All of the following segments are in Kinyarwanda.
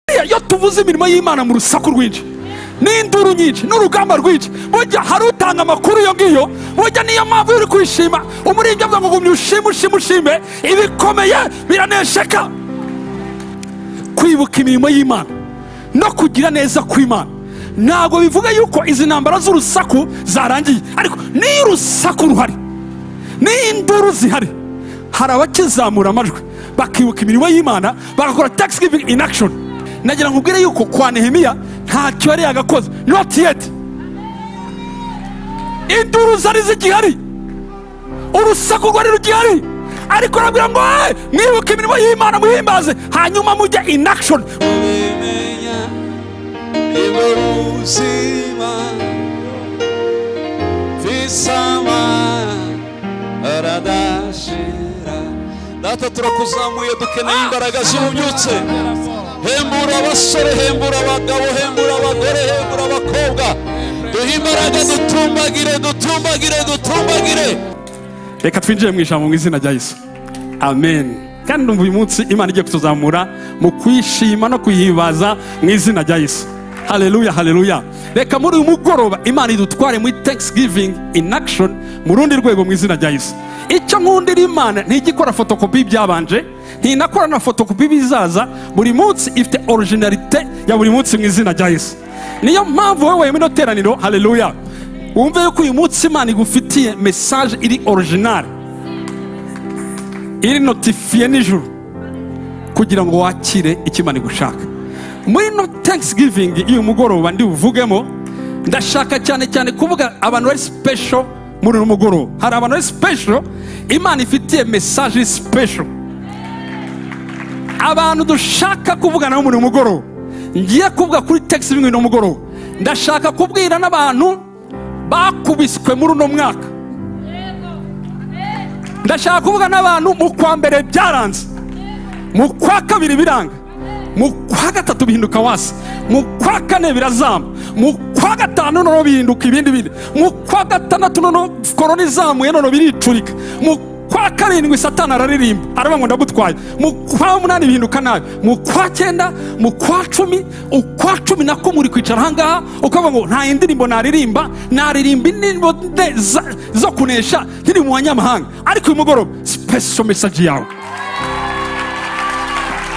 buriya iyo tuvuze imirimo y'imana mu rusaku rwinshi n'induru nyinshi n'urugamba rwinshi burya hari utanga amakuru iyo ngiyo burya niyo mpamvu uri kwishima umuririmbyi avuga ngo gumya ushime ushime ushime ibikomeye biranesheka kwibuka imirimo y'imana no kugira neza kw'imana ntabwo bivuga yuko izi ntambara z'urusaku zarangiye ariko n'iyo urusaku ruhari n'iyo induru zihari hari abakizamura amajwi bakibuka imirimo y'imana bagakora tax giving in action nagira ngo ubwire yuko kwa nehemiya ntacyo yari yagakoze not yet induru zari zigihari urusaku rwari rugihari ariko arabwira ngo "Eh, mwibuke imirimo y'imana muhimbaze hanyuma mujye in action ubimenya niwe buzima visama aradashira data turakuzamuye dukeneye imbaraga z'ububyutse hembura abasore hembura abagabo hembura abagore hembura abakobwa duhe imbaraga dutumbagire dutumbagire dutumbagire reka twinjire mu ijambo mu izina rya yesu amen kandi numva uyu munsi imana igiye kutuzamura mu kuyishima no kuyihimbaza mu izina rya yesu haleluya haleluya reka muri uyu mugoroba imana idutware muri thanksgiving in action mu rundi rwego mu izina rya yesu icyo nkundira imana ntijya ikora fotokopi y'ibyabanje ntinakora na fotokopi y'ibizaza buri munsi ifite orojinarite ya buri munsi mu izina rya yesu niyo mpamvu wowe wemewe ino teraniro haleluya wumve yuko uyu munsi imana igufitiye mesaje iri orojinari iri notifiye nijoro kugira ngo wakire icyo imana igushaka muri no thanksgiving y'uyu mugoroba ndi buvugemo ndashaka cyane cyane kuvuga abantu bari special muri uyu mugoroba hari abantu bari special imana ifitiye mesaje iri special abantu dushaka kuvugana nabo muri uyu mugoroba ngiye kuvuga kuri thanksgiving uyu mugoroba ndashaka kubwira n'abantu bakubiswe muri uno mwaka ndashaka kuvuga n'abantu mu kwa mbere byaranze mu kwa kabiri biranga mu kwa gatatu bihinduka wasi mu kwa kane birazamba mu kwa gatanu noneho bihinduka ibindi bindi mu kwa gatandatu noneho korona izamuye noneho biricurika mu kwa karindwi satani araririmba aravuga ngo ndagutwaye mu kwa munani bihinduka nabi mu kwa cyenda mu kwa cumi ukwa cumi nako muri kwicara ahangaha ukavuga ngo nta indirimbo naririmba naririmba indirimbo nde za- zo kunesha nkiri mu banyamahanga ariko uyu mugoroba special message yawe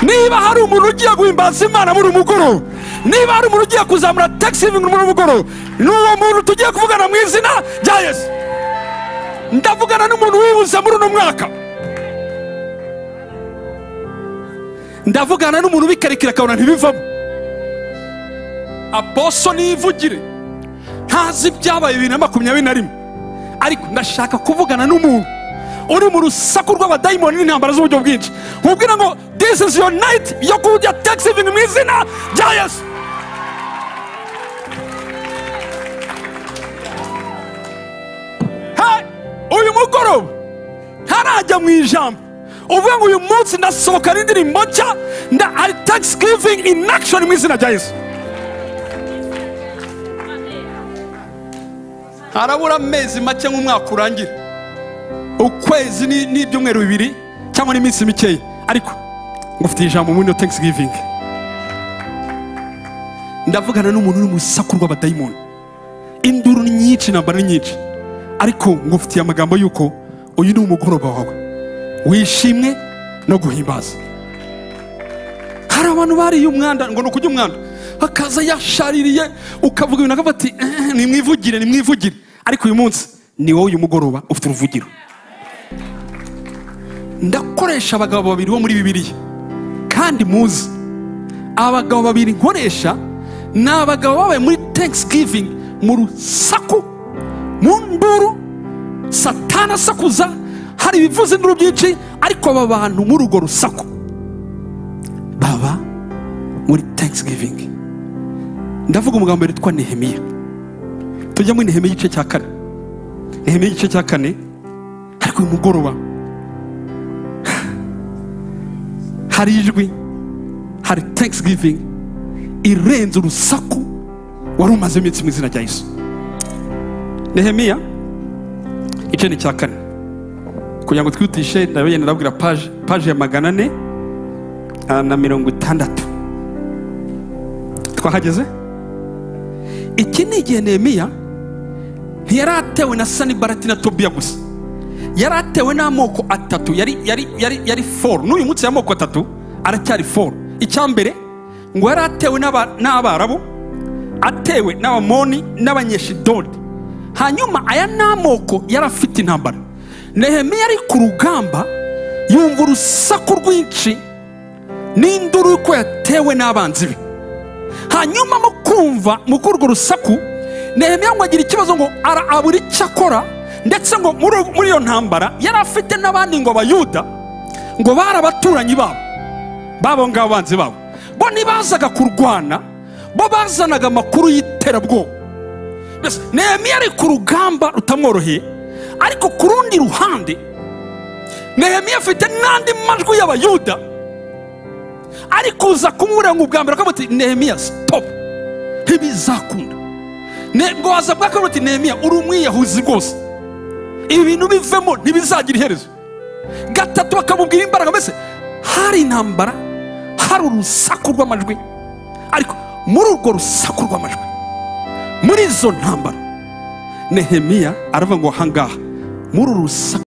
niba hari umuntu ugiye guhimbaza imana muri uyu mugoroba niba hari umuntu ugiye kuzamura taxivingi muri uyu mugoroba ni uwo muntu tugiye kuvugana mu izina rya yesu ndavugana n'umuntu wibuze muri uno mwaka ndavugana n'umuntu ubikarikira akabona ntibivamo aboso nivugire ntazi ibyabaye bibiri na makumyabiri na rimwe ariko ndashaka kuvugana n'umuntu uri mu rusaku rw'abadayimoni n'intambara z'uburyo bwinshi nkubwira ngo this is your night yo kujya taxivingi mu izina rya yesu Hey! uyu mugoroba ntarajya mu ijambo uvuga ngo uyu munsi ndasohoka n'indirimbo nshya nda ari taxigivingi ini akishoni mu izina rya yesu harabura amezi make nk'umwaka urangira ukwezi ni- n'ibyumweru bibiri cyangwa n'iminsi mikeya ariko ngufitiye ijambo muri iyo taxigivingi ndavugana n'umuntu uri mu isaku rw'abadayimoni induru ni nyinshi intambara ni nyinshi ariko ngufitiye amagambo y'uko uyu ni umugoroba wawe wishimwe no guhimbaza hari abantu bariye umwanda ngo ni ukujya umwanda akaza yashaririye ukavuga ibintu akavuga ati "Eh, nimwivugire nimwivugire ariko uyu munsi ni wowe uyu mugoroba ufite uruvugiro ndakoresha abagabo babiri bo muri bibiliya kandi muzi abagabo babiri nkoresha ni abagabo babaye muri thanksgiving mu rusaku mu nduru satana asakuza hari ibivuze induru byinshi ariko aba bantu muri urwo rusaku baba muri thanksgiving ndavuga umugambo witwa nehemiya tujya muri nehemiya igice cya kane nehemiya igice cya kane ariko uyu mugoroba hari ijwi hari thanksgiving irenze urusaku wari umaze iminsi mu izina rya yesu nehemiya igice ni cya kane kugira ngo twihutishe ndabagenda ndabwira paje paje ya magana ane ah, na mirongo itandatu twahageze iki ni igihe nehemiya ntiyari atewe na sanibarati na tobiya gusa yari atewe n'amoko atatu yari yari yari yari foru n'uyu munsi y'amoko atatu aracyari foru icya mbere ngo yari atewe n'aba- n'abarabu atewe n'abamoni n'abanyeshidodi hanyuma aya ni amoko yari afite intambara nehemiya ari ku rugamba yumva urusaku rwinshi n'induru y'uko yatewe n'abanzi be hanyuma mu kumva mu kurwo rusaku nehemiya ngo agira ikibazo ngo ara abura icyo akora ndetse ngo muri muri iyo ntambara yari afite n'abandi ngo abayuda ngo bari abaturanyi babo babo ngabo banzi babo bo ntibazaga kurwana bo bazanaga amakuru y'iterabwoba mbese nehemiya ari ku rugamba rutamworoheye ariko ku rundi ruhande nehemiya afite n'andi majwi y'abayuda ari kuza kumubura ngo ubwa mbere akavuga ati nehemiya sitopu ntibizakunda Ne- ngo waza bwa kabiri ati nehemiya uri umwiyahuzi rwose ibi bintu bivemo ntibizagira iherezo gatatu bakamubwira imbaraga mbese hari intambara hari urusaku rw'amajwi ariko muri urwo rusaku rw'amajwi muri izo ntambara nehemiya aravuga ngo ahangaha muri uru rusaku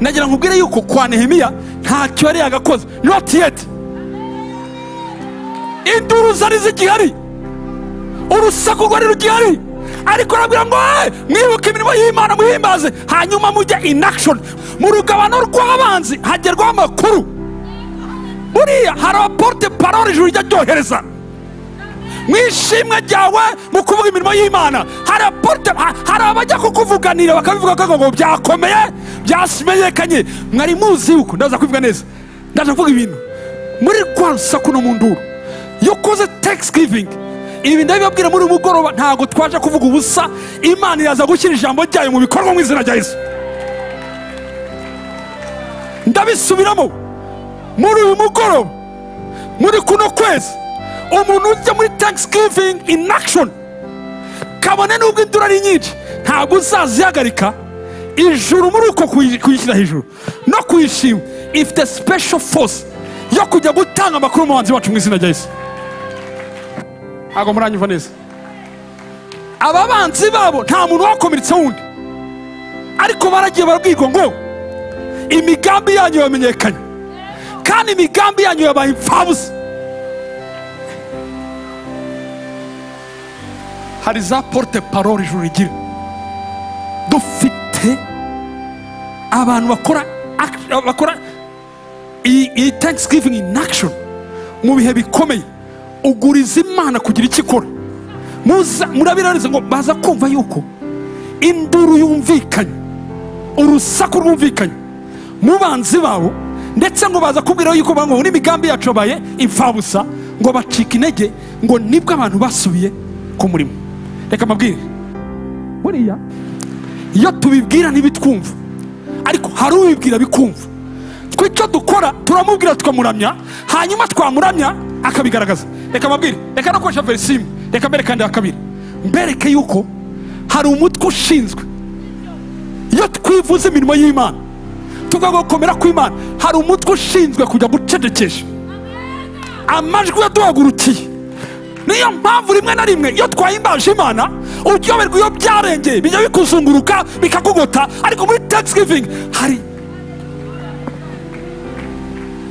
nagira ngo ubwire yuko kwa nehemiya ntacyo yari yagakoze not yet induru zari zigihari urusaku rwari rugihari ariko arabwira ngo "Eh, mwibuke imirimo y'imana muhimbaze hanyuma mujye in action mu rugabano rw'abanzi hagerwaho amakuru buriya hari aporute parole ijuru rijya ryohereza mu ishimwe ryawe mu kuvuga imirimo y'imana hari apote- ha- hari abajya kukuvuganira bakabivuga ko ngo byakomeye byasimenyekanye mwari muzi yuko ndaza kubivuga neza ndaza kuvuga ibintu muri rwa rusaku no mu nduru iyo ukoze thanksgiving ibi ndabibabwira muri uyu mugoroba ntabwo twaje kuvuga ubusa imana iraza gushyira ijambo ryayo mu bikorwa mu izina rya yesu ndabisubiramo muri uyu mugoroba muri kuno kwezi umuntu ujya muri thanksgiving in action kabone n'ubwo indura ari nyinshi ntabwo uzazihagarika ijuru muri uko kuyi- kuyishyira hejuru no kuyishima ifite special force yo kujya gutanga amakuru mu banzi bacu mu izina rya yesu ntabwo muranyumva neza aba banzi babo nta muntu wakomeretse wundi ariko baragiye barabwirwa ngo imigambi yanyu yamenyekanye kandi imigambi yanyu yabaye imfabusa hari za porute parole ijuru rigira dufite abantu bakora act- bakora iyi iyi thanksgiving in action mu bihe bikomeye uguriza imana kugira icyo ikora Muza- murabiraniza ngo baza kumva yuko induru yumvikanye urusaku rwumvikanye mu banzi babo ndetse ngo baza kubwiraho yuko bavuga ngo n'imigambi yacu yabaye imfabusa ngo bacika intege ngo nibwo abantu basubiye ku murimo reka mbabwire buriya iyo tubibwira ntibitwumva ariko hari ubibwira bikumva twe icyo dukora turamubwira tukamuramya hanyuma twamuramya akabigaragaza reka mbabwire reka no koresha verisi imwe reka mbere kandi ya kabiri mbereke yuko hari umutwe ushinzwe iyo twivuze imirimo y'imana tukavuga gukomera kw'imana hari umutwe ushinzwe kujya gucecekesha amajwi yaduhagurukiye niyo mpamvu rimwe na rimwe iyo twahimbaje imana uryoherwa iyo byarengeye bijya bikuzunguruka bikakugota ariko muri thanksgiving hari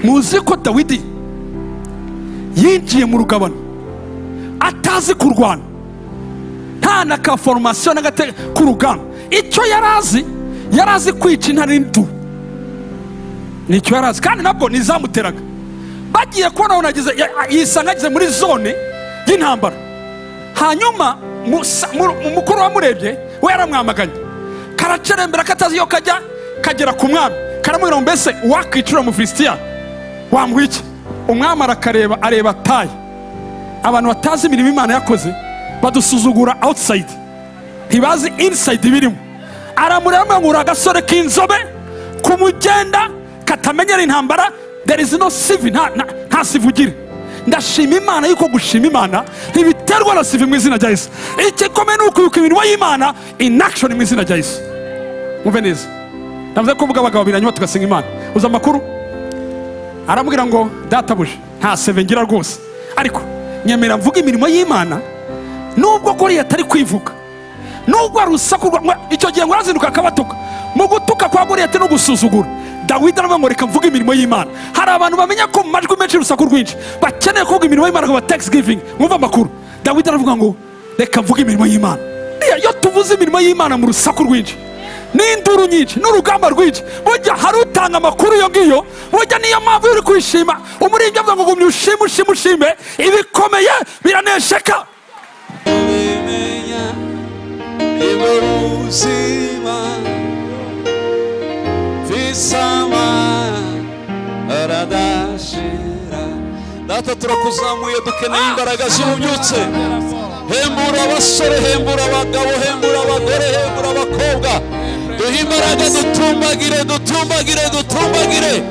muzi ko dawidi yinjiye mu rugabano atazi kurwana nta na ka foromasiyo na gate k'urugamba icyo yari azi yari azi kwica intare n'indubu nicyo yari azi kandi nabwo ntizamuteraga bagiye kubona aho nageze ya- yisanga ageze muri zone y'intambara hanyuma musa- mu- mu- mukuru wamurebye we yaramwamaganye karacerembera katazi iyo kajya kagera ku mwami karamubwira ngo mbese wakwicira umufilisitiya wamuha iki umwami arakareba areba tayi abantu batazi imirimo imana yakoze badusuzugura outside ntibazi inside ibirimo aramureba amubwira ngo uri agasore k'inzobe kumugenda katamenyera intambara there is no sivi nta, nta, nta sivi ugira ndashima imana yuko gushima imana ntibiterwa na sivi mu izina rya yesu igikomeye ni ukwibuka imirimo y'imana in action mu izina rya yesu mwumve neza navuze ko mvuga abagabo babiri hanyuma tugasenga imana uzi amakuru aramubwira ngo databuje nta seve ngira rwose ariko nyemera mvuga imirimo y'imana nubwo goriya atari kwivuga nubwo ari urusaku rwa- mwa- icyo gihe ngo arazinduka akabatuka mu gutuka kwa goriyati no gusuzugura dawidi aravuga ngo reka mvuge imirimo y'imana hari abantu bamenya ko mu majwi menshi y'urusaku rwinshi bakeneye kuvuga imirimo y'imana ngo thanksgiving mwumve amakuru dawidi aravuga ngo reka mvuge imirimo y'imana Buriya iyo tuvuze imirimo y'imana mu rusaku rwinshi n'induru nyinshi n'urugamba rwinshi burya hari utanga amakuru iyo ngiyo burya niyo mpamvu iyo uri kwishima umuririmbyi avuga ngo gumya ushime ushime ushime ibikomeye biranesheka kubimenya niba ubuzima visama aradashira data turakuzamuye dukeneye imbaraga zirubyutse hembura abasore hembura abagabo hembura abagore hembura abakobwa duhe imbaraga dutumbagire dutumbagire dutumbagire